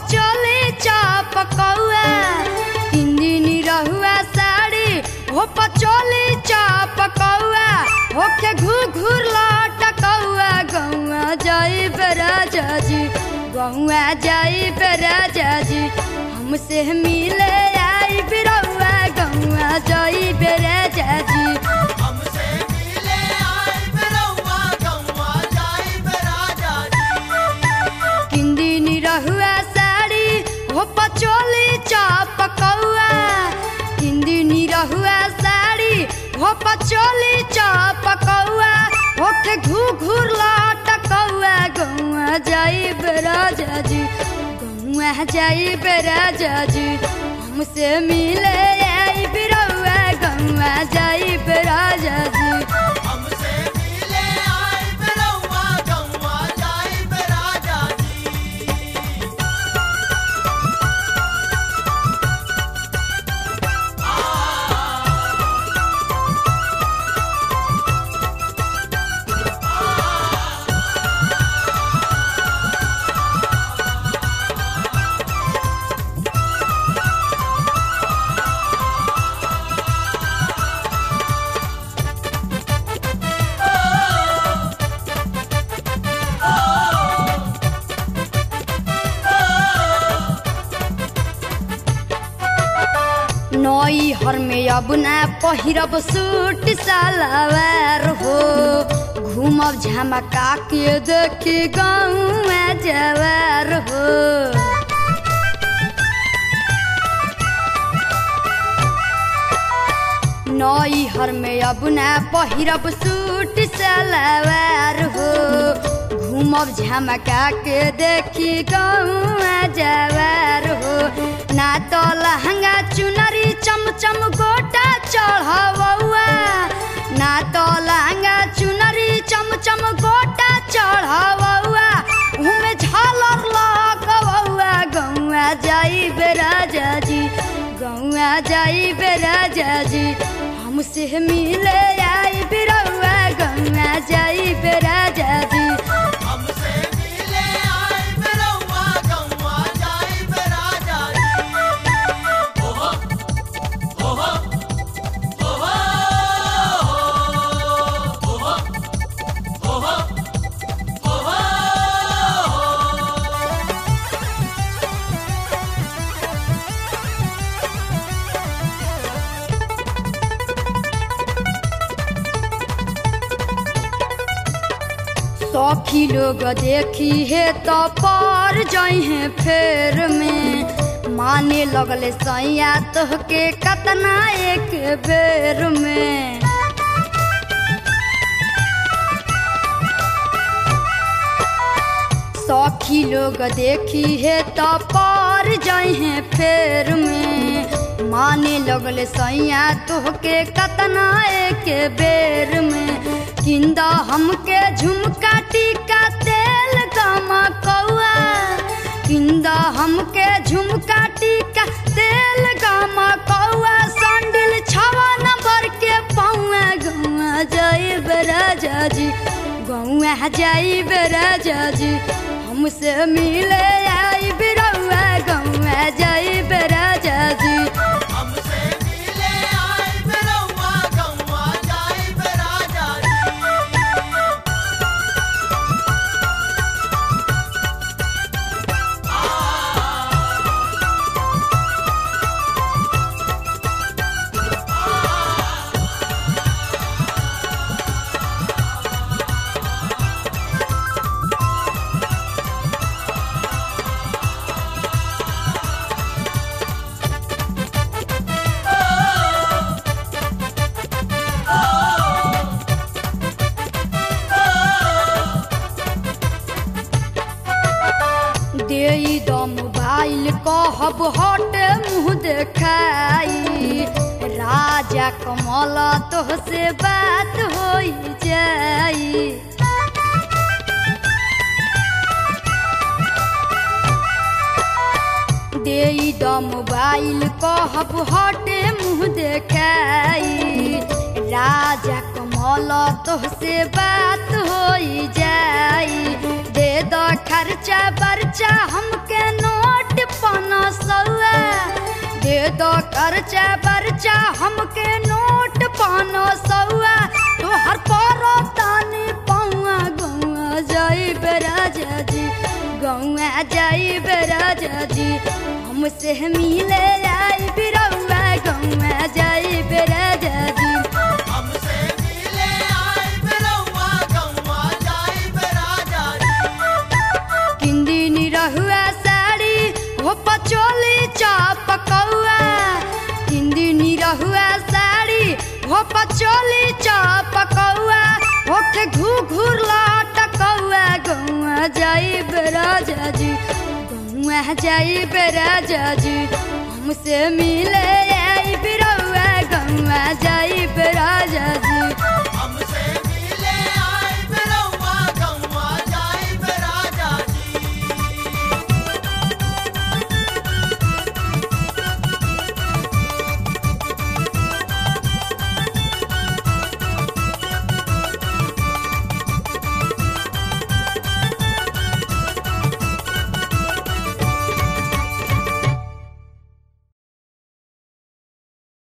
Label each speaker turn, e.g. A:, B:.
A: patchouli चपकौआ तीन दिन रहुआ साड़ी हो पचोली चपकौआ होके घूर घूर लटकौआ गौआ जाई राजा जी गौआ जाई राजा जी हमसे मिले आई बिरौआ गौआ जाई राजा जी
B: हमसे मिले आए बिरौआ गौआ जाई राजा जी
A: किंदिन रहुआ साड़ी हो पचोली चपकौआ किंदिन रहुआ साड़ी हो पचोली चपकौआ होके घू घूर लटकौआ गौआ जाई राजा जी गौआ जाई राजा जी हमसे मिले आई बिरौआ गौआ जाई राजा जी
B: हमसे मिले आए बिरौआ गौआ जाई राजा जी
A: नई हर में अब ना पहिरब सूट सलवार हो घूमब झमका के देखी गाँव जवार हो नई हर में अब ना पहिरब सूट सलवार हो घूमब झमका के देखी गाँव जवार हो ना तो लहंगा चुनरी चमचम गोटा चढ़ौआ ना तो लहंगा चुनरी चमचम गोटा चढ़ौआ उमे झालर लगौआ गौआ जाई राजा जी गौआ जाई राजा जी हमसे मिले आई बिरौआ गौआ जाई राजा जी
B: हमसे मिले आए बिरौआ गौआ जाई राजा जी ओहो ओहो ओहो ओहो ओहो ओहो
A: सखी लोग देखी है तो पर जहे फेर में माने लगले सैया तोहके कतना एक बेर में सखी लोग देखी है तो पर जहे फेर में माने लगले सैया तोहके कतना एक बेर में किंदा हमके झुमका टीका तेल गमा कौआ किंदा हमके झुमका टीका तेल गमा कौआ संडिल छवा नंबर के पौआ गौआ जाई राजा जी गौआ जाई राजा जी हमसे मिले आई बिरौआ गौआ जाई राजा जी
B: हमसे मिले आए बिरौआ गौआ जाई राजा जी
A: देई द मोबाइल कहब हट मुँह देखाई राजा कमल तोहसे बात होई जाई देई द मोबाइल कहब हटे मुँह देखाई राजा कमल तोहसे बात होई जाई दे दो खर्चा बर्चा हमके नोट पाना सौआ दे दो खर्चा बर्चा हमके नोट पाना सौआ तोहर पारो तानी पौआ गौआ जाई राजा जी गौआ जाई राजा जी हमसे मिले आई बिरौआ गौआ जाई राजा जी
B: हमसे मिले आई बिरौआ गौआ जाइब राजा जी
A: किंदी निरहुआ साड़ी हो पचोली चाप कौआ किंदी निरहुआ साड़ी हो पचोली चाप कौआ होठ घू घूर लाट कौआ गौआ जाई राजा जी गौआ जाई राजा जी हमसे मिले आई बिरौआ गौआ जाई राजा जी